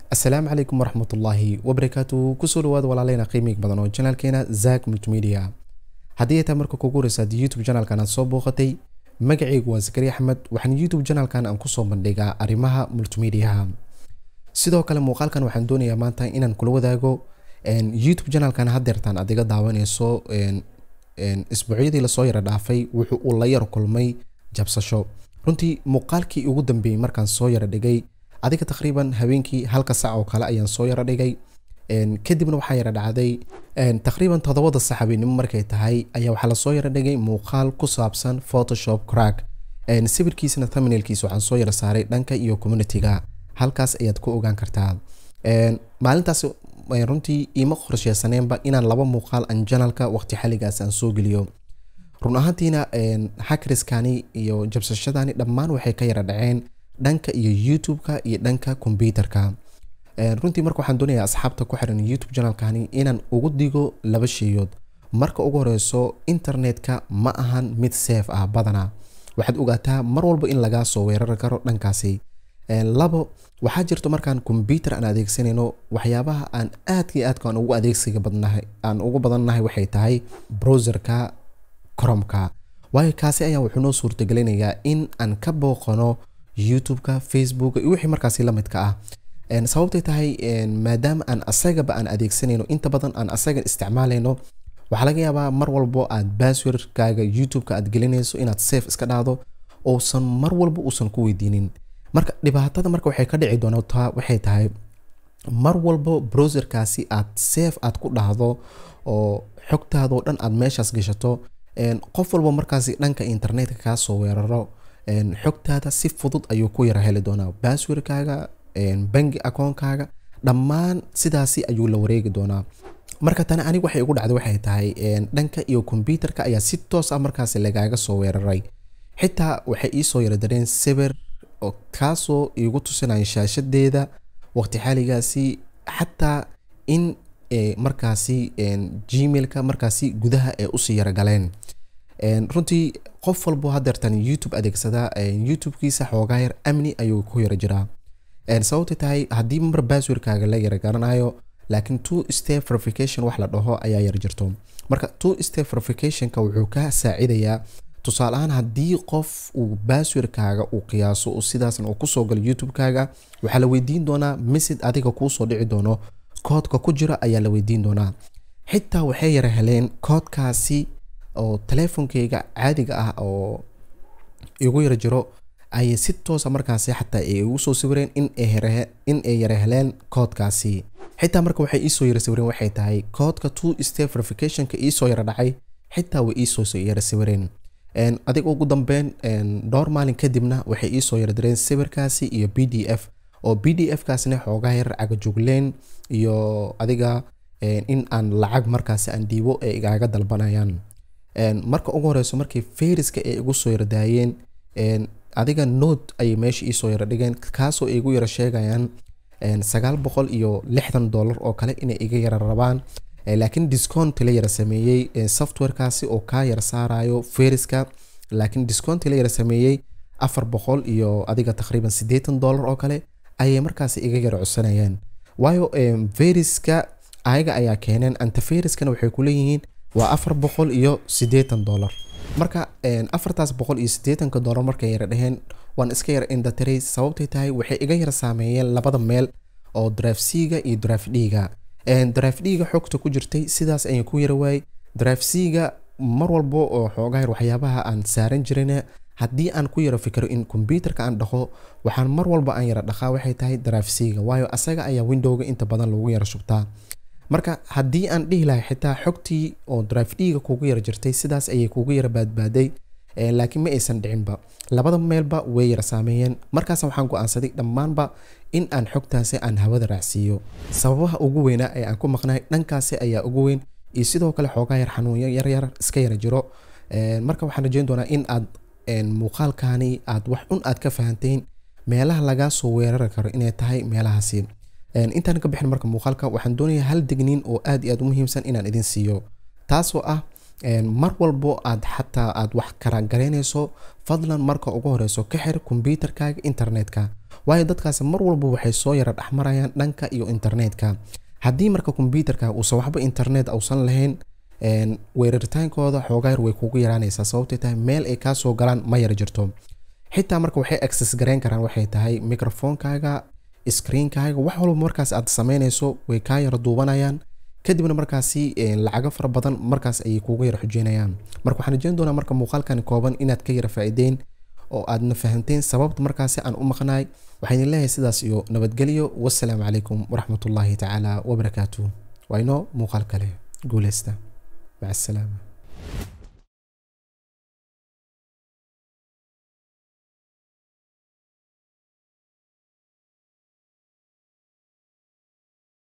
asalaamu calaykum waraxmatullaahi wabarakaatu kusoo dhawaada walaaleyna qiimig badan oo janaalkeena zak multimedia haddii ay tahay marka kugu horeysaad youtube janaalkan aad soo booqatay magacaygu waa zakari axmed waxaan youtube janaalkan aan kusoo bandhigaa arrimaha multimediaha sidoo kale muuqaalkan waxaan doonayaa maanta inaan kula wadaago youtube janaalkan hadeertaan aad iga daawanayso isbuucyadii lasoo yara dhaafay wuxuu uu la yar kulmay jabsasho runtii muuqaalkii ugu dambeeyey markaan soo yara dhigay adiga taqriiban habeenkii halka sac oo kale ayaan soo yara dhigay kadibna waxaa yara dhacday taqriiban toddobada sac habeenimo markay tahay ayaa waxaa lasoo yara dhigay muuqaal ku saabsan photoshop crack sawirkiisana thumbnailkiisa waxaan soo yara saaray dhanka iyo communityga halkaas ayaad ku ogaan kartaa maalintaas runtii iima qorsheysaneenba inaan laba muuqaal aan janalka waqti xaligaas aan soo geliyo run ahaantiina hakriskani iyo jabsashadani dhammaan waxay ka yara dhaceen dhanka iyo youtube-ka iyo dhanka combyuterka runtii marka waxaan doonayaa asxaabta ku xiran youtube janalkani inaan ugu digo laba sheeyood marka ugu horeyso internetka ma ahan mid safe ah badana waxaad ogaataa mar walba in lagaa soo weerari karo dhankaasi labo waxaa jirto markaan combyuter aan adeegsanayno waxyaabaha aan aadka iyo aadka aan ugu adeegsiga badnahay aan ugu badannahay waxay tahay browserka cromka waayo kaasi ayaa wuxuu noo suurtagelinayaa in aan ka booqano youtube-ka facebook iyo wixii markaasi la midka ah sababtay tahay maadaama aan asagaba aan adeegsanayno inta badan aan asaga isticmaalayno waxaa laga yaabaa mar walbo aad basswordkaaga youtube-ka aad gelinayso inaad safe iska dhahdo uusan mar walba uusan ku weydiinin marka dhibaatada marka waxay ka dhici doontaa waxay tahay mar walbo browserkaasi aad safe aad ku dhahdo oo xogtaadoo dhan aad meeshaas gashato qof walba markaasi dhanka internetka kaa soo weeraro xogtaada si fudud ayuu ku yara heli doonaa basswordkaaga bangi akoonkaaga dhammaan sidaasi ayuu la wareegi doonaa marka tani aniga waxay ugu dhacday waxay tahay dhanka iyo combyuterka ayaa si toos ah markaasi lagaaga soo weeraray xitaa waxay iisoo yara dareen sawir kaasoo iigu tusinaya shaashadeeda waqti xaaligaasi xataa in markaasi gmailka markaasi gudaha ee usii yaragaleen runtii qof walbo hadeertan youtube adeegsada youtube-kiisa xoogaa yar amni ayuu ku yara jiraa sababta tahay haddii mar basswordkaaga la yara garanayo laakiin two step verification wax la dhaho ayaa yar jirto marka two step verificationka wuxuu ka saacidayaa tusaale ahaan haddii qof uu basswordkaaga uu qiyaaso uu sidaasna uu kusoo galo youtube-kaaga waxaa la weydiin doonaa message adiga kuusoo dhici doono koodka ku jira ayaa la weydiin doonaa xitaa waxay yara heleen koodkaasi oo teleefonkeyga caadiga ah oo igu yara jiro ayay si toosa markaasi xataa ay igu soo sawireen in ay yara heleen koodkaasi xitaa marka waxay iisoo yara sawireen waxay tahay koodka two step verificationka iisoo yara dhacay xitaa way iisoo yara sawireen adiga ugu dambeyn dhowr maalin kadibna waxay iisoo yara direen sawirkaasi iyo b d f oo b d f kaasina xoogaa yar cagajugleen iyo adiga in aan lacag markaasi aan dhiibo ay igaaga dalbanayaan marka ugu horeyso markii fayriska ay igu soo yara daayeen adiga note ayay meesha iisoo yara dhigeen kaasoo ay igu yara sheegayaan sagaal boqol iyo lixdan dollar oo kale inay iga yara rabaan laakiin discount la yara sameeyey softwarekaasi oo kaa yara saarayo fayriska laakiin discount la yara sameeyey afar boqol iyo adiga taqriiban siddeetan dollar oo kale ayay markaasi iga yara codsanayaan waayo fayriska ayaga ayaa keeneen antafayriskana waxay ku leeyihiin waa afar boqol iyo siddeetan dollar marka afartaas boqol iyo siddeetanka dollar markay yara dheheen waan iska yara indatiray sababtay tahay waxay iga yara saameeyeen labada meel oo drive c-ga iyo drive d-ga drive d-ga xogta ku jirtay sidaas ayaan ku yara waayey drive c-ga mar walbo oo xoogaa yar waxyaabaha aan saaran jirina haddii aan ku yaro fikiro in combyuterka aan dhaqo waxaan mar walba aan yara dhaqaa waxay tahay drive c-ga waayo asaga ayaa windowga inta badan lagu yara shubtaa marka haddii aan dhihi lahay xitaa xogtii oo drive d-ga kugu yara jirtay sidaas ayay kugu yara baadbaaday laakiin ma aysan dhicinba labada meelba way yara saameeyeen markaas waxaan go-aansaday dhammaanba in aan xogtaasi aan hawada raacsiiyo sababaha ugu weynaa ee aan ku maqnahay dhankaasi ayaa ugu weyn iyo sidoo kale xoogaa yar xanuunyo yaryar iska yara jiro marka waxaan rajeyn doonaa in aad muuqaalkani aad wax un aad ka fahanteen meelaha lagaa soo weerari karo inay tahay meelahaasi intaan ka bixin marka muuqaalka waxaan doonayaa hal degniin oo aad iyo aad u muhiimsan inaan idin siiyo taasoo ah mar walbo aad xataa aad wax karagaraynayso fadlan marka ugu horeyso ka xir kombyuutarkaaga internetka waayo dadkaasi mar walba waxay soo yara dhexmarayaan dhanka iyo internetka haddii marka kombyuutarkaaga uusan waxba internet uusan lahayn weeraritaankooda xoogaa yar way kugu yaraanaysaa sababtay tahay meel ay kaa soo galaan ma yar jirto xitaa marka waxay access garayn karaan waxay tahay microphonekaaga screenkaaga wax walba markaas aad samaynayso way kaa yara duubanayaan kadibna markaasi lacago fara badan markaas ayay kugu yara xujeynayaan marka waxaan rajeyn doonaa marka muuqaalkan kooban inaad ka yara faa'iideyn oo aadna fahanteen sababta markaasi aan u maqnaay waxaan idin leeyahay sidaas iyo nabadgelyo wassalaamu calaykum waraxmatullaahi tacaala wabarakaatu waa inoo muuqaal kale guuleysta maca asalaama